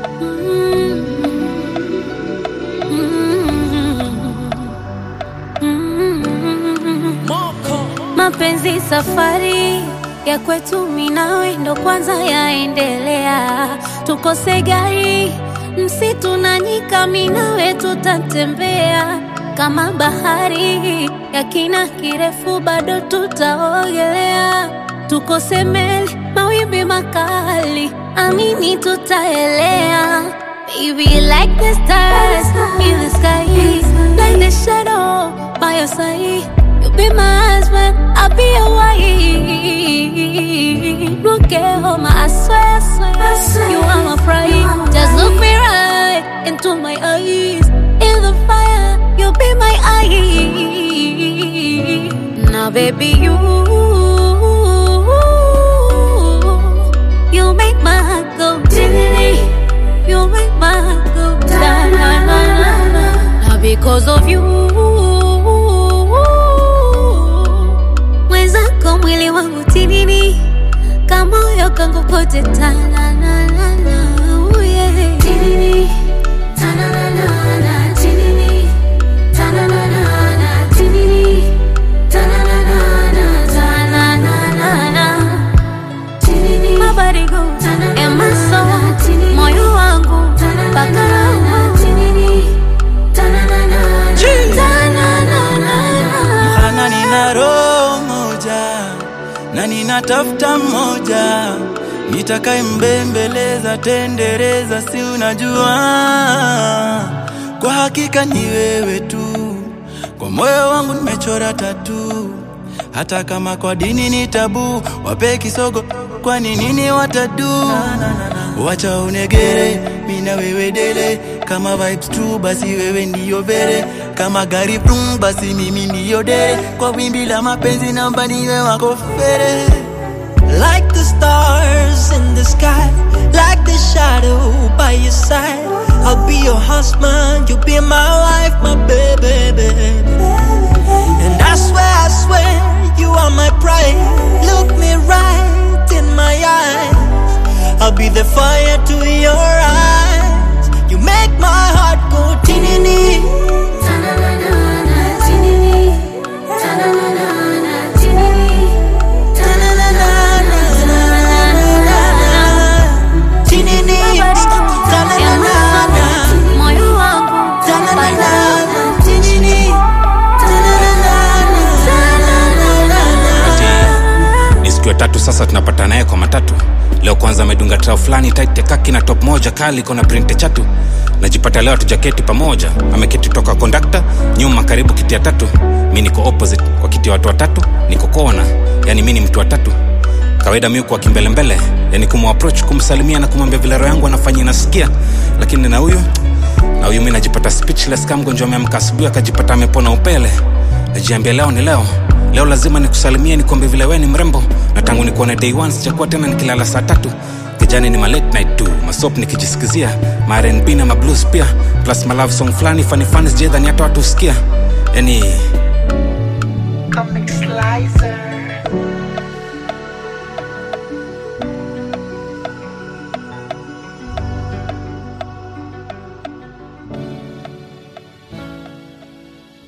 Mapenzi safari ya kwetu minawe ndo kwanza yaendelea, tukose gari msitu na nyika, minawe tutatembea kama bahari ya kina kirefu, bado tutaogelea, tukose meli mawimbi makali, amini tutaelea. Baby, like the stars in the sky, like the shadow by your side. You be my husband, I'll be your wife. Look at home, I swear, I swear, you are my pride. Just look me right into my eyes. In the fire, you'll be my eye. Now, baby, you, you make my heart go diddly. You make my heart go da na na na na. Now, because of you. mwenzako mwili wangu tinini kamoyo kangu kote tananana tinini tananana tinini tananana tinini tananana tananana tinini my body goes and my soul moyo wangu mpaka roho tinini tananana tananana Ana nina roho moja na ninatafuta mmoja nitakaye mbembeleza tendereza, si unajua, kwa hakika ni wewe tu, kwa moyo wangu nimechora tatu, hata kama kwa dini ni tabu, wape kisogo, kwani nini watadu? Wacha unegere, mina wewe dele, kama vibes true, basi wewe ndiyo vere, kama gari brum, basi mimi ndiyo dere, kwa wimbi la mapenzi namba niwe wako fere. Like the stars in the sky, like the shadow by your side. I'll be your husband, you'll be my wife, my baby, baby. And I swear, I swear, you are my pride. Look me right in my eyes. I'll be the fire to your eyes. You make my heart go tinini. Tinini. Ta-na-na-na-na. moyo wangu Ta-na-na-na-na. Tinini. Ta-na-na-na-na. ni siku ya tatu sasa tunapata naye kwa matatu leo kwanza amedunga trao fulani tight kaki na top moja kali iko na printe chatu najipata leo tujaketi pamoja ameketi toka kondakta nyuma karibu kiti ya tatu mi niko opposite kwa kiti ya watu watatu niko kona yani mi ni mtu wa tatu kawaida mi kwa kimbelembele yani kumapproach kumsalimia na kumwambia vile roho yangu anafanya inasikia lakini na huyu na huyu mi najipata speechless kama mgonjwa ameamka asubuhi akajipata amepona upele najiambia leo ni leo leo lazima nikusalimie nikwambie vile we ni mrembo na tangu nikuone day one sijakuwa tena nikilala saa tatu kijani ni ma late night tu masop nikijisikizia ma R&B na ma blues pia plus ma love song fulani funny funny sijadhani hata watu husikia yani